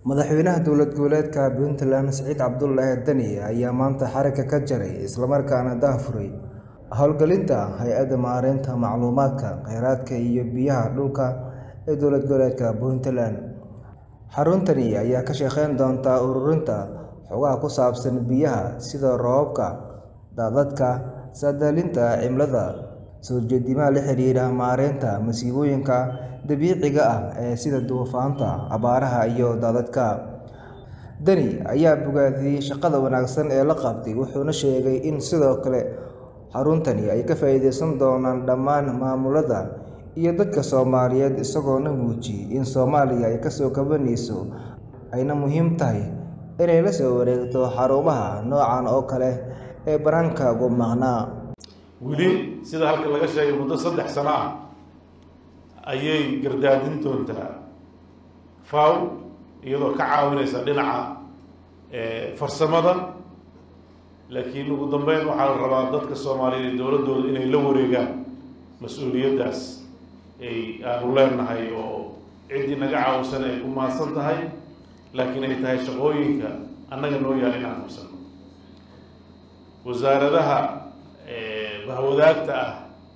Madaxweynaha dowlad goboleedka Puntland Siciid Cabdullaahi Dani ayaa maanta xarigga ka jaray isla markaana daahfuray hawlgelinta Hay'adda Maareynta Macluumaadka Kheyraadka iyo Biyaha Dhulka ee dowlad goboleedka Puntland. Xaruntani ayaa ka shaqeyn doonta ururinta xogaha ku saabsan biyaha sida roobabka, daadadka, saadaalinta cimilada, soo jeedimaha la xiriira maareynta masiibooyinka dabiiciga ah sida duufaanta, abaaraha iyo daadadka. Dani ayaa bogaadiyay shaqada wanaagsan ee la qabtay wuxuuna sheegay in sidoo kale xaruntani ay ka faa'iideysan doonaan dhammaan maamulada iyo dadka Soomaaliyeed isagoona muujiyay in Soomaaliya ay kasoo kabanayso ayna muhiim tahay inay la soo wareegto xarumaha noocan oo kale ee bannaanka uga maqnaa. weli sida halka laga sheegay muddo saddex sano ah ayay gardaadin doontaa faw iyadoo ka caawinaysa dhinaca farsamada laakiin ugu dambeyn waxaa la rabaa dadka soomaaliyeed iyo dowladdooda inay la wareegaan mas-uuliyaddaas ay aanu leenahay oo ciddii naga caawisan ay ku mahadsan tahay laakiin ay tahay shaqooyinka annaga noo yaal inaan qabsano wasaaradaha bahwadaagta ah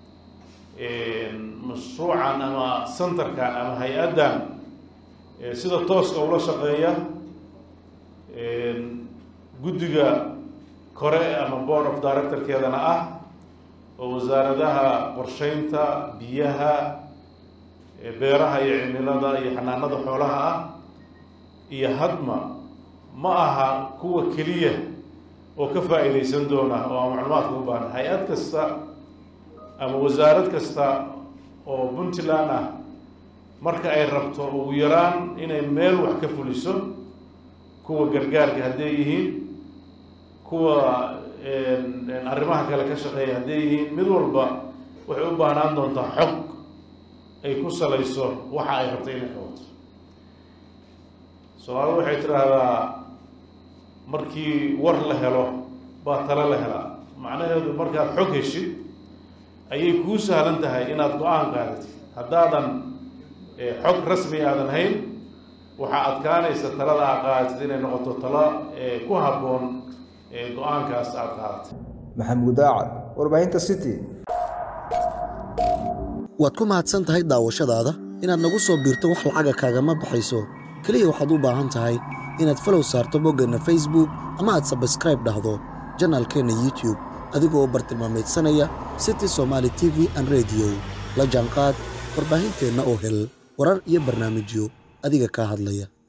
mashruucan ama centerkan ama hay-addan sida tooska ula shaqeeya guddiga kore ama board of directorkeedana ah oo wasaaradaha qorsheynta biyaha beeraha iyo cimilada iyo xanaanada xoolaha ah iyo hadma ma aha kuwa keliya oo ka faa'iideysan doona oo aan macluumaadka u baahan hay-ad kasta ama wasaarad kasta oo puntland ah marka ay rabto ugu yaraan inay meel wax ka fuliso kuwa gargaarka hadday yihiin kuwa arrimaha kale ka shaqeeya hadday yihiin mid walba waxay u baahnaan doontaa xog ay ku salayso waxa ay rabto inay qabato soomaalida waxay tidhaahdaa markii war la helo baa talo la helaa macnaheedu markaad xog heshid ayay kuu sahlan tahay inaad go-aan qaadatid haddaadan xog rasmi aadan hayn waxaa adkaanaysa talada aad qaadatid inay noqoto talo ku habboon go-aankaas aad qaadatay Maxamuud Daacad warbaahinta City waad ku mahadsan tahay daawashadaada inaad nagu soo biirto wax lacaga kaagama baxayso keliya waxaad u baahan tahay inaad falow saarto boggeenna facebook ama aad sabskraib dhahdo janaalkeenna youtube adigoo bartilmaameedsanaya city somaali t v an rediyo la jaanqaad warbaahinteenna oo hel warar iyo barnaamijyo adiga kaa hadlaya